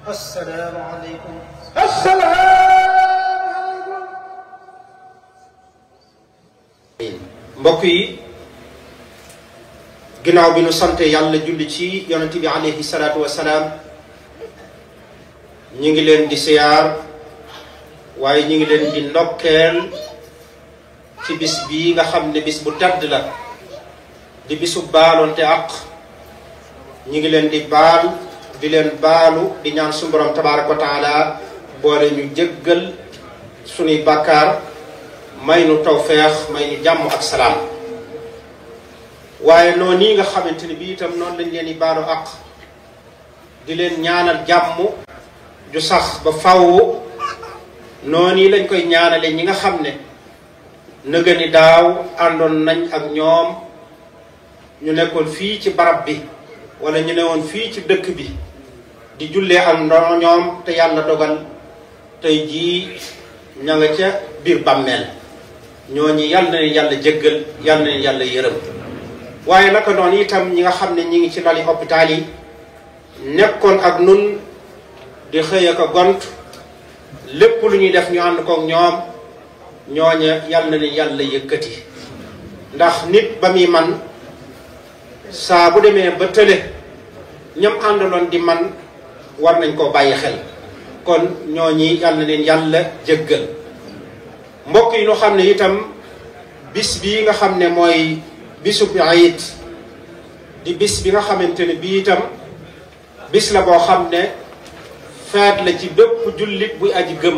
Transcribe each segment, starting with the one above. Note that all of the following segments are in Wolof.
asalaamaaleykum. asalaamaaleykum. mbokk yi ginnaaw bi nu sante yàlla julli ci yonent bi alayhi salaatu wasalaam ñi ngi leen di siyaar waaye ñi ngi leen di ndokkeel ci bis bii nga xam ne bis bu tedd la di bisu baaloonte ak ñi ngi leen di baal di leen baalu di ñaan suñu borom tabaaraka wa taala boole ñu jëggal sunuy bàkkaar may nu tawfeex may nu jàmm ak salaam waaye noonu nii nga xamante ni bii itam noonu lañ leen di baalu ak di leen ñaanal jàmm ju sax ba faww noonu yi lañ koy ñaanale ñi nga xam ne nëga ni daaw àndoon nañ ak ñoom ñu nekkoon fii ci barab bi wala ñu ne woon fii ci dëkk bi di jullee ak ndono ñoom te yàlla dogal tey jii ña nga ca biir bàmmeel ñooñu yàlla na leen yàlla jéggal yàlla na leen yàlla yërëm waaye naka noonu itam ñi nga xam ne ñi ngi ci lali hôpital yi nekkoon ak nun di xëy ak a gont lépp lu ñuy def ñu ànd kook ñoom ñooña yàlla na leen yàlla yëkkati ndax nit ba muy man saa bu demee ba tële ñam àndaloon di man war nañ koo bàyyi xel kon ñooñi yàlla na leen yàlla jëggal mbokk yi ñu xam ne itam bis bii nga xam ne mooy bisub ayit di bis bi nga xamante ne bii itam bis la boo xam ne feet la ci bépp jullit buy aji gëm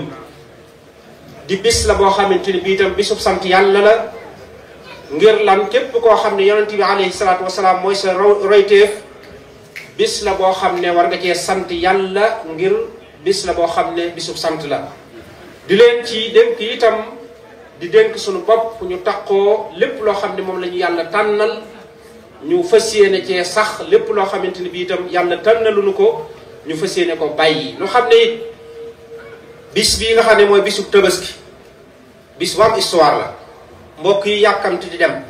di bis la boo xamante ne bii itam bisub sant yàlla la ngir lan képp koo xam ne yonent bi alayhi salaatu wasalaam mooy sa royteef bis la boo xam ne war nga cee sant yàlla ngir bis la boo xam ne bisub sant la di leen ci dénk itam di dénk suñu bopp ñu taqoo lépp loo xam ne moom la ñu yàlla tànnal ñu fas yéene cee sax lépp loo xamante ne bii itam yàlla tànnaluñu ko ñu fas yéene ko bàyyi ñu xam ne it bis bii nga xam ne mooy bisub tabaski bis bu am histoire la mbokk yi yàkkamti di dem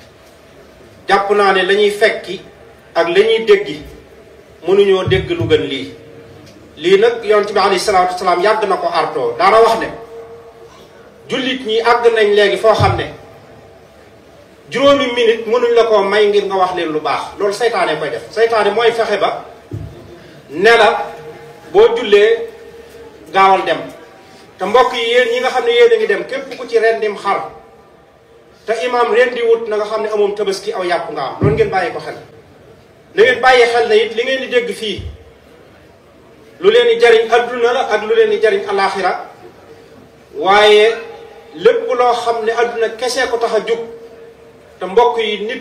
jàpp naa ne la ñuy fekki ak la ñuy déggi mënuñoo dégg lu gën lii lii nag yonent bi alayhi salaatu wasalaam yàgg na ko artoo daana wax ne jullit ñi àgg nañ léegi foo xam ne juróomi minute mënuñ la koo may ngir nga wax leen lu baax loolu saytaane koy def saytaane mooy fexe ba ne la boo jullee gaawal dem te mbokk yi yéen ñi nga xam ne yéen a ngi dem képp ku ci rendim xar te imaam rendi wut na nga xam ne amoom tabaski aw yàpp nga am loolu ngeen bàyyi ko xel na ngeen bàyyi xel na it li ngeen di dégg fii lu leen di jariñ adduna la ak lu leen di jariñ alaxira waaye lépp loo xam ne adduna kese ko tax a jóg te mbokk yi nit